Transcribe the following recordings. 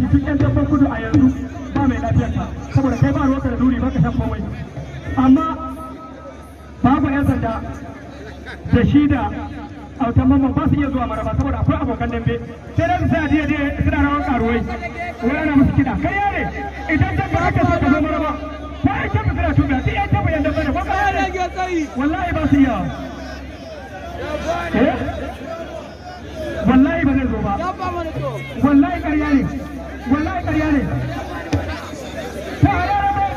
duk yan dabban kudu a yanzu ba mai lafiyar ka saboda kai ba ruwanka da duri ba ka shan komai amma babu yan sanda da shi da autan mamman ba su iya zuwa maraba saboda akwai abokan dambe sai da su sai a diya diya suna rawan karuwai wai ana musu kiɗa kai yare idan dabba aka so ka zo maraba ta ai tabbata suna tuba sai yan dabba yan dabba ne ko ka yare wallahi ba su iya eh wallahi ba zai zo ba wallahi ƙarya ne wallahi ƙarya ne ta yare ba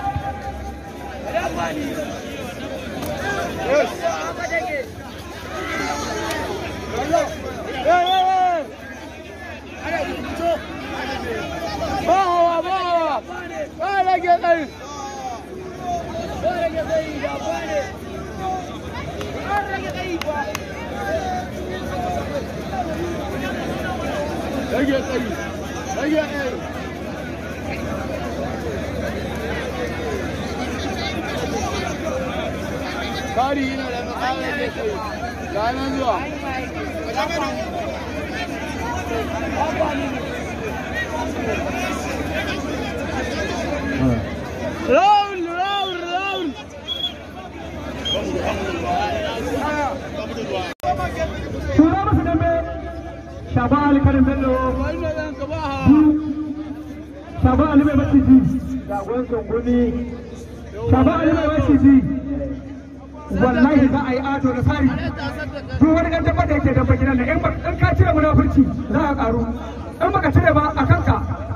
Rage tsayi, rage tsayi. Kari yana da matsala rage tsayi. Ranar zuwa. Round, round, round. tura musu dambe shaba alkarin bello Wannan zan ka ba ha. shaba ali mai maciji jagon sunguni shaba ali mai maciji wallahi za a yi ato da sari duk wani ɗan dabba da yake dabba gidan nan in ba- in ka cire munafurci za a karu in baka cire ba a kanka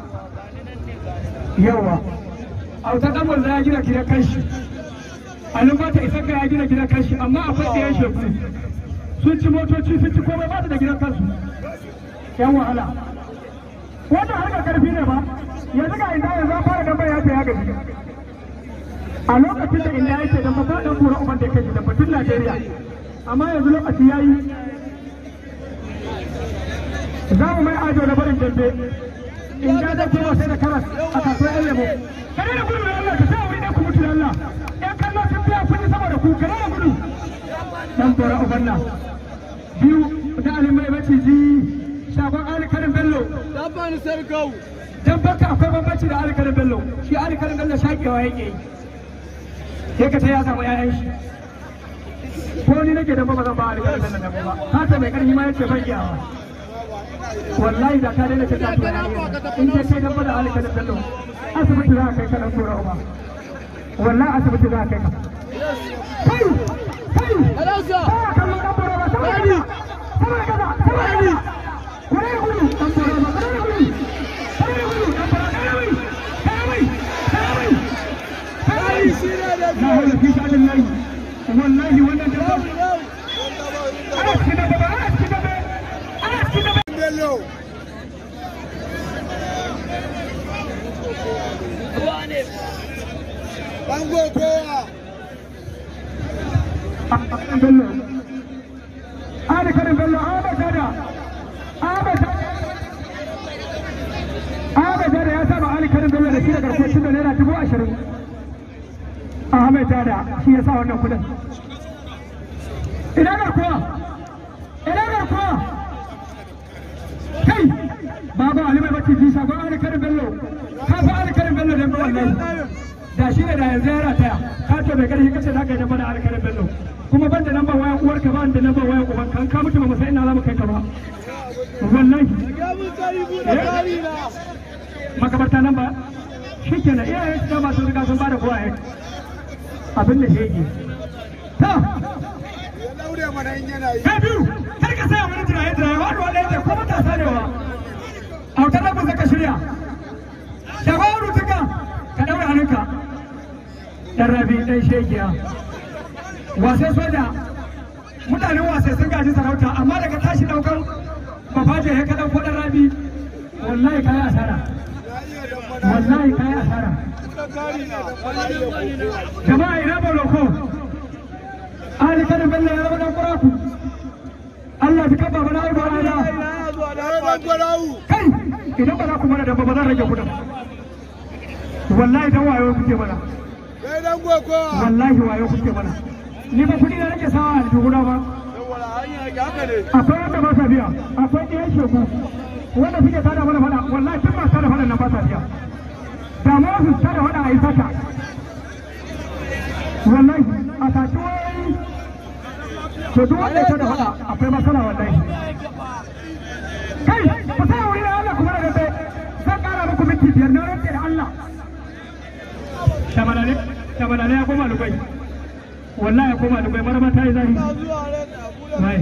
yawa auta dan wanda ya gina gidan kanshi alin ba ta isa ka ya gina gidan kanshi amma akwai da ya shegu sun ci motoci sun ci komai ba su da gidan kansu yan wahala wannan harkar karfi ne ba yanzu ga inda yanzu an fara dan bai ya ce ya gaji a lokacin da inda yake da ba dan kura uban da yake da batun Najeriya amma yanzu lokaci yayi za mu mai ajo na barin dambe in ga da kuma sai da karas a kasuwar yan lemo kare da gudu da Allah ka sa wuri ɗan ku mutu da Allah ƴan kallo sun biya kun yi saboda ku kare da gudu dan bora ubanna biyu da alimai maciji shagon alikarin bello Dabban sarkau. dan baka akwai bambanci da alikarin bello shi alikarin bello shakewa yake yi sai ka ta ya samu ƴaƴan shi ko ni nake dan ba zan ba alikarin bello dan ba ka ta mai karfi ma yace ban iyawa wallahi da ka daina ta tafiya na in dai kai dan ba da alikarin bello asibiti za ka kai ka dan tura uba wallahi asibiti za ka kai ka kai kai Alausa. ba kallon dan bora ba saboda kaza saboda kaza saboda kaza kure gudu dan bora ba kure gudu kure gudu dan bora kare wai kare wai kare wai kare wai Shi ne da na hawla fi sha'anin lahi wallahi wannan da ba Yau. ana cikin da ba ana cikin da ba ana cikin da ba Bello. Bango kowa. bello ana karin bello ahmad dada ahmad ahmad dada ya saba ali karin bello da shi da garkuwar da naira dubu ashirin ahmad dada shi ya sa wannan kudin ina garkuwa ina garkuwa kai baba ali mai bacci ji shagon ali karin bello ka fa ali karin bello da wallahi da shi ne da yanzu ya rataya ka ce mai karfi kace za ka yi damba da alkalin bello kuma ban da lambar wayan uwarka ba da lambar wayan uban kan ka mutu ba mu san ina za mu kai ka ba wallahi Ya mun tsari buɗe tsari na. makabarta nan ba shi ke nan iyayen su dama sun riga sun ba da kowa abin da shege ta Ya daure mana in yana yi. ta biyu kar ka saya mana jiraye jiraye wani wanda yake ko matasa ne wa autar da ku zaka shirya shafaru tuka ka daura hannunka dan rabi dan shegiya wasai soja mutanen wasai sun gaji sarauta amma daga tashi daukan bafaje ya ka dauko dan rabi wallahi kai asara Ya iya dambana. wallahi kai asara Tsakari na. Wani da koko. jama'a ina boloko ali kada bello ya zama dan kuraku Allah ta kaba bana ai bara Ina zuwa da ɗan gwarawu. kai idan ba za ku mana da ba zan rage kudin wallahi dan wayo kuke mana Kai dan koko. wallahi wayo kuke mana ni ba kudi da nake sawa a aljihuna ba Saboda hanya haka ne. akwai wanda ba sa biya akwai ɗayan shegu wanda suke tada mana fada wallahi tun masu tada fada nan ba sa biya da ma su tada fada a yi sata wallahi a tashi wai to duk wanda ya tada fada akwai matsala wallahi kai ku sa wuri da Allah kuma da dai zan kara muku minti biyar na rantse da Allah shabalale shabalale ya koma lubai wallahi ya koma lubai marama ta yi zahi wai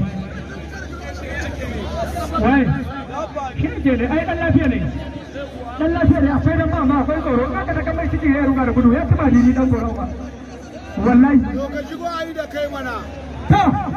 wai shi ke ne ai dan lafiya ne dan lafiya ne akwai dan mama akwai tsoro in aka daga mai ciki ya ruga da gudu ya ci ba dini dan tsoro ba wallahi To ka shigo a yi da kai mana. ta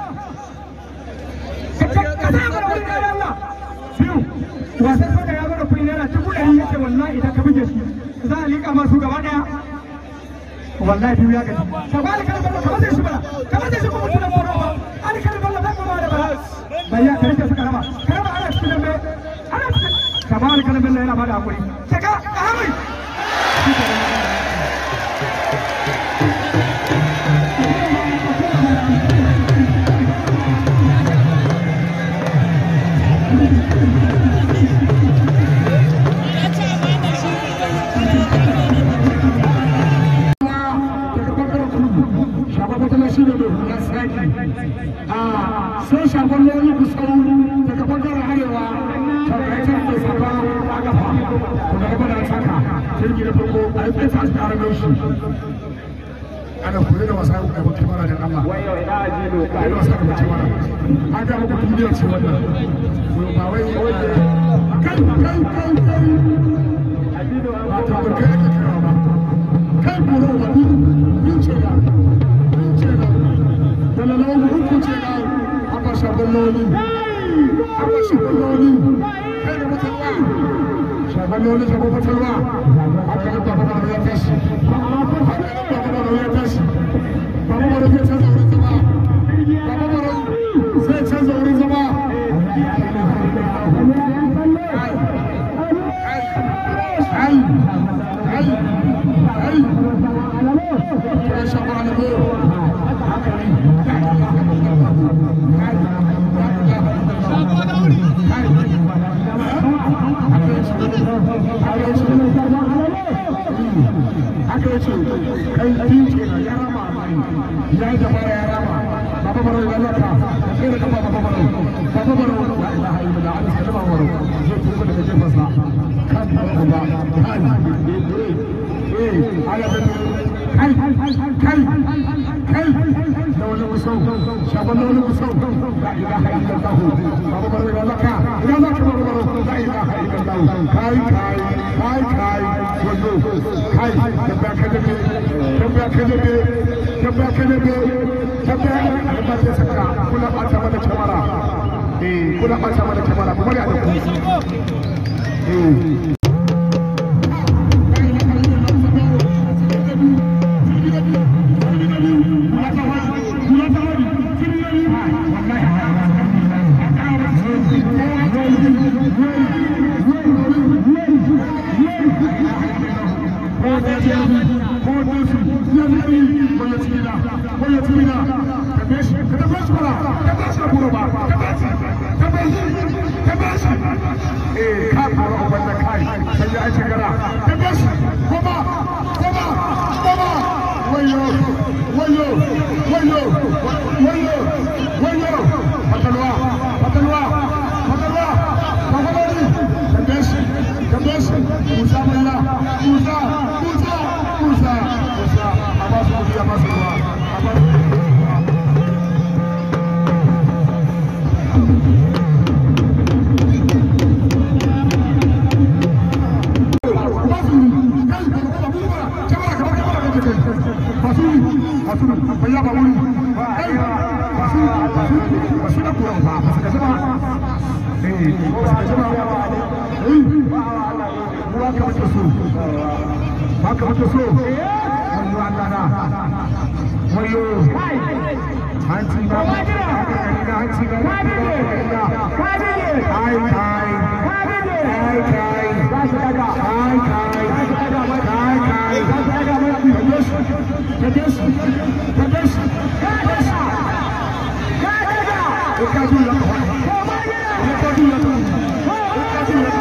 ka ka ka da mana wani da Allah biyu wasan soja ya bada kuɗi naira dubu ɗari yace wallahi idan ka buge shi za a liƙa masu gaba ɗaya wallahi biyu ya gaji ka ba alkalin ballo ka bada shi bala ka bada shi kuma tunan moro ba alkalin ballo zai kuma da bala bayya ka rike su karama karama ana cikin dambe ana cikin ka ba alkalin ballo yana bada hakuri saka ka hamai sai shagon lori kusau daga bangaren arewa tarkacin da saka a kafa to daga bada saka jirgi da farko a yi tsaye a cikin arabar shi ana kuri da wasa da mutum mara da Allah kuri da wasa da mutum mara an ga muku duniya ce wannan ba wai kai kai kai kai ba ta barkai ake kira ba kai kuro ba ni ce da ni ce da dalalan uku ce da aka shagon loli aka shagon loli kai da mutalwa shagon loli shagon mutalwa aka yi baba da ya tashi aka yi baba da ya tashi baba da zai canza wurin zama baba da zai canza wurin zama ai ai ai ya shagon loli haka yace kai biyu ke na ya rama ya yi dabara ya rama baba baro ya laka sai da kafa baba baro baba baro la ilaha illallah an sai baba baro zai tuka daga jefan sa kan baba ba kai eh ala da kai kai kai da wani musau shaban da wani musau la ilaha illallah baba baro ya laka ya laka baba baro la ilaha illallah kai kai kai kai wato kai tambaya ka dabe tambaya ka dabe tambaya ka dabe tambaya ba ta saka kula bata mana kamara eh kula bata mana kamara kuma ya da ku eh haka muke so wayo Allah na wayo hanci na hanci na kai kai kai kai kai kai kai kai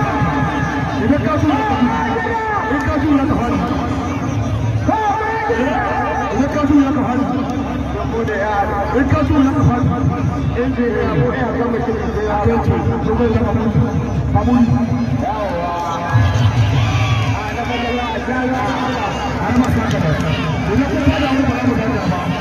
in ka so na ka fara inji ya ko ya ga mutum ya ga ce ko zai zama mutum babu har ma sa ka da ina ko da mu ba mu da ba